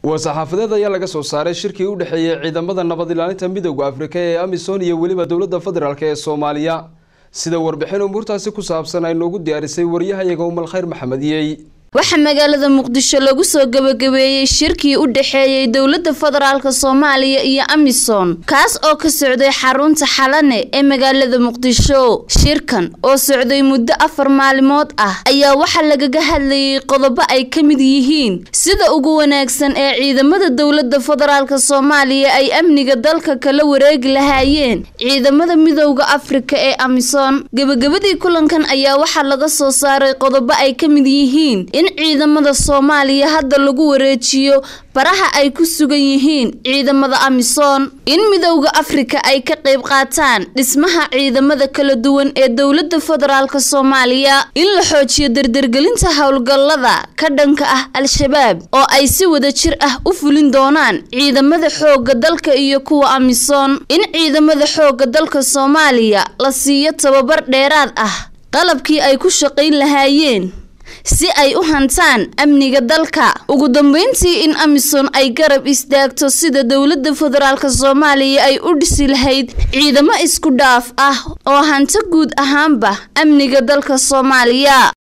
war-saxaafadeed ayaa laga soo saaray shirkii u dhexeeyey ciidamada nabad ilaalinta midooda afrika ee amisom iyo weliba dowladda federaalk ee soomaaliya sida warbixin umuurtaasi ku saabsan ay noogu diyaarisay waryahayaga umal khayr maxamediyey waxaa magaalada muqdisho lagu soo gabagabeeyey shirkii u dhexeeyey dowladda federaalk soomaaliya iyo amisom kaas oo ka socday xarunta xalane ee magaalada muqdisho shirkan oo socday muddo afar maalimood ah ayaa waxaa lagaga hadlayay qodobo ay ka mid yihiin sida ugu wanaagsan ee ciidamada dowladda federaalk soomaaliya ay amniga dalka kala wareegi lahaayeen ciidamada midowda afrika ee amisom gebagabadii kulankan ayaa waxaa laga soo saaray qodobo ay ka mid yihiin in ciidamada soomaaliya hadda lagu wareejiyo baraha ay ku sugan yihiin ciidamada amisom in midowda afrika ay ka qayb qaataan dhismaha ciidamada kala duwan ee dowladda federaalk soomaaliya in la xoojiyo dardargelinta howlgallada ka dhanka ah al-shabaab oo ay si wada jir ah u fulin doonaan ciidamada xoogga dalka iyo kuwa amisom in ciidamada xoogga dalka soomaaliya la siiyo tababar dheeraad ah qalabkii ay ku shaqayn lahaayeen si ay u hantaan amniga dalka ugu dambeyntii in amisom ay garab istaagto sida dowladda federaalk soomaaliya ay u dhisi lahayd ciidamo isku dhaaf ah oo hanto guud ahaanba amniga dalka soomaaliya